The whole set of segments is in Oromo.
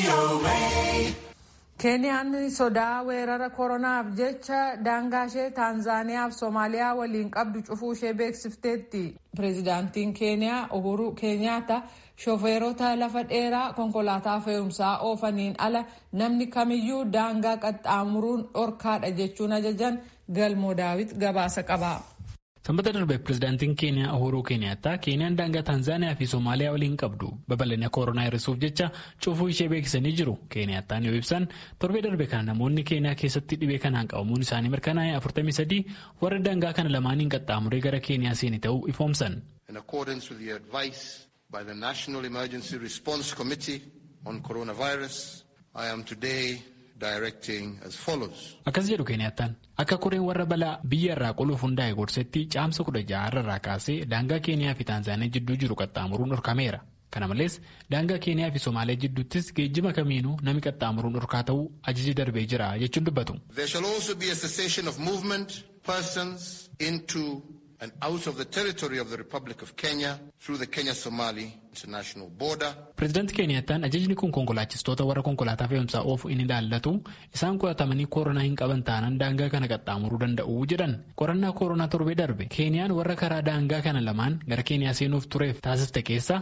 Keeniyaan sodaa weerara koronaaf jecha daangaa ishee Taanzaaniyaa fi Soomaaliyaa waliin qabdu cufuu ishee beeksifteetti. Pireezidaantiin Keeniyaa Uhuru Keenyaata shofeerota lafa dheeraa konkolaataa fe'umsaa oofaniin ala namni kamiyyuu daangaa qaxxaamuruun dhorkaadha jechuun ajajan galmoo daawit gabaasa qaba. Sanbata darbe pireezidaantiin Keeniyaa Uhuru Keeniyaataa Keeniyaan daangaa Taanzaaniyaa fi Soomaaliyaa waliin qabdu babal'ina koronaa hir'isuuf jecha cufuu ishee beeksisanii jiru. Keeniyaataan yoo ibsan torbee darbe kana namoonni Keeniyaa keessatti dhibee kanaan qabamuun isaanii mirkanaa'e 43 warra daangaa kana lamaaniin qaxxaamuree gara Keeniyaa seeni ta'uu ifoomsan. In accordance with the advice by the National Emergency Response Committee on Coronavirus, I am today directing as follows. Akkas jedhu Keeniyaataan akka koreen warra balaa biyya irraa qoluuf hundaa'e gorsetti caamsa kudha ja'a irraa kaasee daangaa Keeniyaa fi Taanzaaniyaa jidduu jiru qaxxaamuruun dhorkameera. Kana malees daangaa Keeniyaa fi Somaaliyaa jidduuttis geejjiba kamiinuu nami qaxxaamuruun dhorkaa ta'uu ajaji darbee jira jechuun dubbatu. There shall also be a cessation of movement persons into and out of the territory of the Republic of Kenya through the Kenya-Somali international border. Pireezidaantii Keeniyaataan ajajni kun konkolaachistoota warra konkolaataa fe'umsaa oofu inni ilaallatu isaan qoratamanii koronaa hin qaban taanaan daangaa kana qaxxaamuruu danda'u jedhan. Qorannaa koronaa torbee darbe Keeniyaan warra karaa daangaa kana lamaan gara Keeniyaa seenuuf tureef taasiste keessaa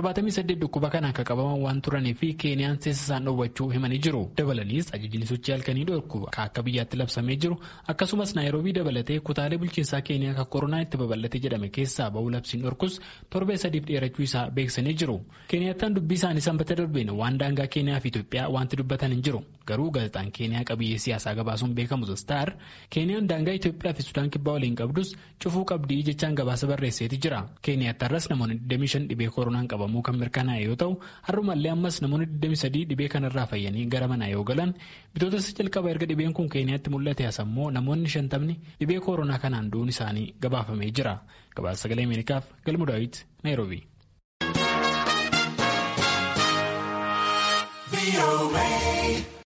78 dhukkuba kanaan akka qabaman waan turanii fi Keeniyaan seessa isaan dhowwachuu himanii jiru. Dabalaniis ajajni sochii halkanii dhorku akka biyyaatti labsamee jiru akkasumas Naayiroobii dabalatee kutaalee bulchiinsaa Keeniyaa akka koronaa itti babal'ate jedhame keessaa ba'uu labsiin dhorkus torbee sadiif dheerachuu isaa beeksisanii jiru. Keeniyaataan dubbii isaanii sanbata darbeen waan daangaa Keeniyaa fi Itoophiyaa wanti dubbatan hin jiru. Garuu gaazexaan Keeniyaa qabiyyee siyaasaa gabaasuun beekamu Star Keeniyaan daangaa Itoophiyaa fi Sudaan kibbaa waliin qabdus cufuu qabdii jechaan gabaasa barreesseeti jira. Keeniyaattarras namoonni 25 dhibee koronaan qabamuu kan mirkanaa'e yoo ta'u har'umallee ammas namoonni 23 dhibee kanarraa fayyanii gara manaa yoo galan bitoota jalqaba erga dhibeen kun Keeniyaatti mul'ate asammoo namoonni 50 dhibee koronaa kanaan du'uun isaanii gabaafamee jira. Gabaasa sagalee Ameerikaaf Galmu Daawit Naayiroobii. VOA.